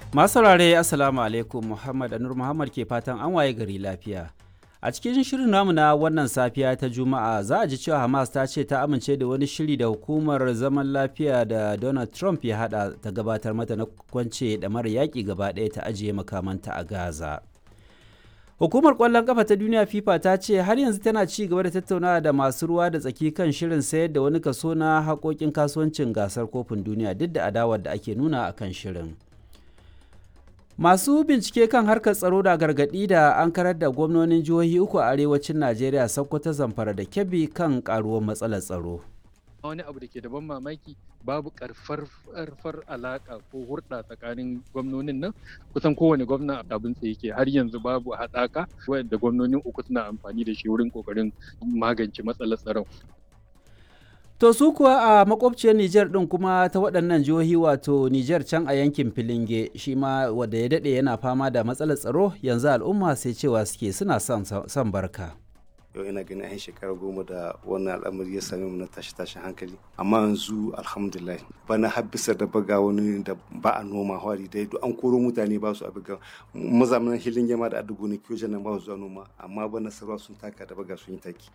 Masu saurare Assalamu alaikum Muhammad Anur Muhammad ke fatan an waye gari lafiya. A cikin shirin namu na wannan safiya ta Juma'a za a ji cewa Hamas ta ce ta amince da wani shiri da hukumar zaman lafiya da Donald Trump ya hada ta gabatar mata na kwance da mara yaƙi gaba ɗaya ta ajiye makamanta a Gaza. Hukumar ƙwallon ƙafa ta duniya FIFA ta ce har yanzu tana ci gaba da tattaunawa da masu ruwa da tsaki kan shirin sayar da wani kaso na haƙoƙin kasuwancin gasar kofin duniya duk da adawar da ake nuna a kan shirin. Masu bincike kan harkar tsaro da gargaɗi da an karar da gwamnonin jihohi uku a arewacin Najeriya Sokoto Zamfara da Kebbi kan ƙaruwar matsalar tsaro. wani abu da ke da ban mamaki babu karfar alaka ko hurɗa tsakanin gwamnonin nan kusan kowane gwamna abin tsaye ke har yanzu babu haɗaka wanda gwamnonin uku suna amfani da shi wurin kokarin magance matsalar tsaron To su kuwa a makwabciyar Nijar ɗin kuma ta waɗannan jihohi wato Nijar can a yankin Filinge shi ma wanda ya daɗe yana fama da matsalar tsaro yanzu al'umma sai cewa suke suna son barka. yau ina ganin yan shekara goma da wannan al'amari ya same mu na tashi tashin hankali amma yanzu alhamdulillah bana har bisa da baga wani da ba a noma hwari dai duk an koro mutane ba su abiga mazamin hilin yama da adugo ne kiyo nan ba su zuwa noma amma bana sarwa sun taka da baga sun yi taki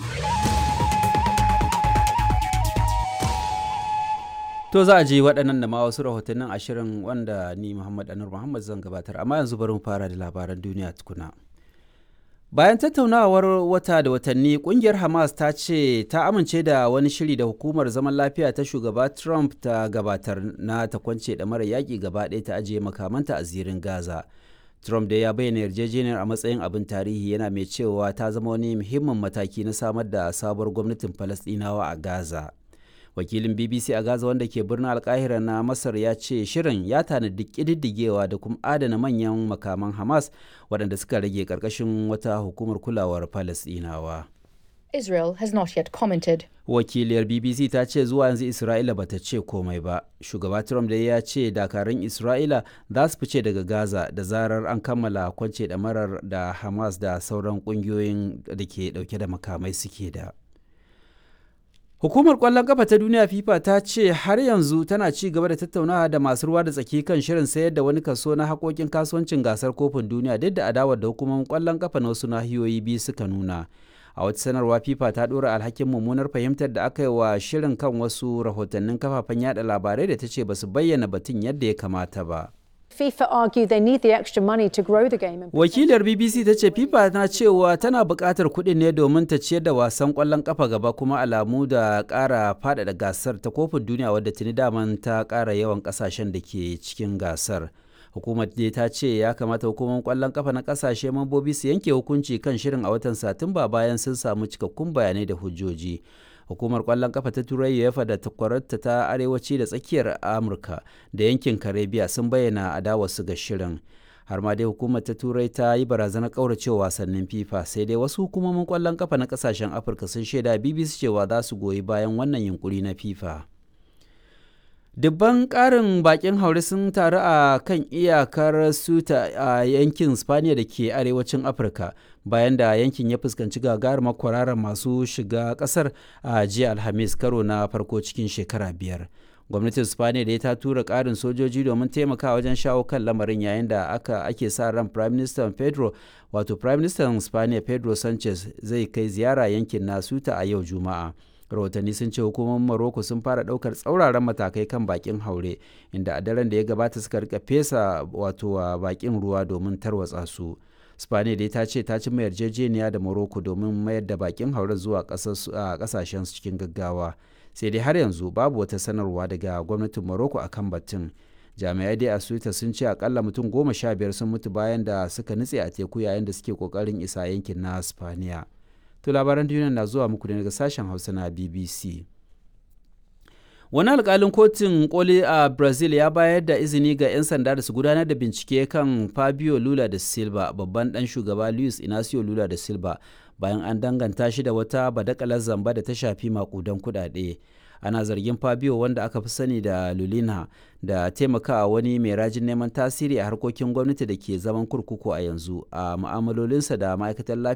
To za a ji waɗannan da ma wasu rahotannin ashirin wanda ni Muhammad Anur Muhammad zan gabatar amma yanzu bari mu fara da labaran duniya tukuna. Bayan tattaunawar wata da watanni kungiyar Hamas ta ce ta amince da wani shiri da hukumar zaman lafiya ta shugaba Trump ta gabatar na ta kwance da mara yaƙi gaba ɗaya ta ajiye makamanta a zirin Gaza. Trump dai ya bayyana yarjejeniyar a matsayin abin tarihi yana mai cewa ta zama wani muhimmin mataki na samar da sabuwar gwamnatin Falasɗinawa a Gaza. Wakilin BBC a Gaza wanda ke birnin Alkahira na Masar ya ce shirin ya tanadi ƙididdigewa da kuma adana manyan makaman Hamas waɗanda suka rage ƙarƙashin wata hukumar kulawar Falasɗinawa. Israel has not yet commented. Wakiliyar BBC ta ce zuwa yanzu Isra'ila bata ce komai ba. Shugaba Trump da ya ce dakarun Isra'ila za su fice daga Gaza da zarar an kammala kwance ɗamarar da Hamas da sauran ƙungiyoyin da ke ɗauke da makamai suke da. Hukumar ƙwallon ƙafa ta duniya FIFA ta ce har yanzu tana ci gaba da tattaunawa da masu ruwa da tsaki kan shirin sayar da wani kaso na haƙoƙin kasuwancin gasar kofin duniya duk da adawar da hukumomin ƙwallon ƙafa na wasu nahiyoyi biyu suka nuna. A wata sanarwa FIFA ta ɗora alhakin mummunar fahimtar da aka yi wa shirin kan wasu rahotannin kafafen yada labarai da ta ce ba su bayyana batun yadda ya kamata ba. FIFA argue they need the extra money to grow the game. Wakilar BBC ta ce FIFA na cewa tana buƙatar kuɗin ne domin ta ciyar da wasan ƙwallon ƙafa gaba kuma alamu da ƙara faɗaɗa gasar ta kofin duniya wadda tuni daman ta ƙara yawan ƙasashen da ke cikin gasar. Hukumar dai ta ce ya kamata hukumar ƙwallon ƙafa na ƙasashe mambobi su yanke hukunci kan shirin a watan Satumba bayan sun samu cikakkun bayanai da hujjoji. hukumar kwallon kafa ta turai uefa da takwararta ta arewaci da tsakiyar amurka da yankin karibiya sun bayyana adawarsu ga shirin har ma dai hukumar ta turai ta yi barazanar kauracewa wasannin fifa sai dai wasu hukumomin kwallon kafa na kasashen afirka sun shaida bbc cewa za su goyi bayan wannan yunkuri na fifa dubban karin bakin haure sun taru a kan iyakar suta a yankin spaniya da ke arewacin afirka bayan da yankin ya fuskanci gagarumar kwararar masu shiga kasar a jiya alhamis karo na farko cikin shekara biyar gwamnatin spaniya da ta tura karin sojoji domin taimaka wajen shawo kan lamarin yayin da aka ake sa ran prime minister pedro wato prime minister spaniya pedro sanchez zai kai ziyara yankin na suta a yau juma'a rahotanni sun ce hukumomin Morocco sun fara daukar tsauraran matakai kan bakin haure inda a daren da ya gabata suka rika fesa wato bakin ruwa domin tarwatsa su spaniya dai ta ce ta ci mai yarjejeniya da morocco domin mayar da bakin haure zuwa kasashen su cikin gaggawa sai dai har yanzu babu wata sanarwa daga gwamnatin morocco akan batun jami'ai dai a suita sun ce akalla mutum goma sha biyar sun mutu bayan da suka nutse a teku yayin da suke kokarin isa yankin na spaniya To labaran duniya na zuwa muku ne daga sashen Hausa na BBC. Wani alkalin kotun koli a Brazil ya bayar da izini ga 'yan sanda da su gudanar da bincike kan Fabio Lula da Silva, babban ɗan shugaba Luis Inacio Lula da Silva, bayan an danganta shi da wata badakalar zamba da ta shafi makudan kuɗaɗe. ana zargin fabio wanda aka fi sani da lulina da taimakawa wani mai rajin neman tasiri a harkokin gwamnati da ke zaman kurkuku a yanzu a mu'amalolinsa da ma'aikatar lafiya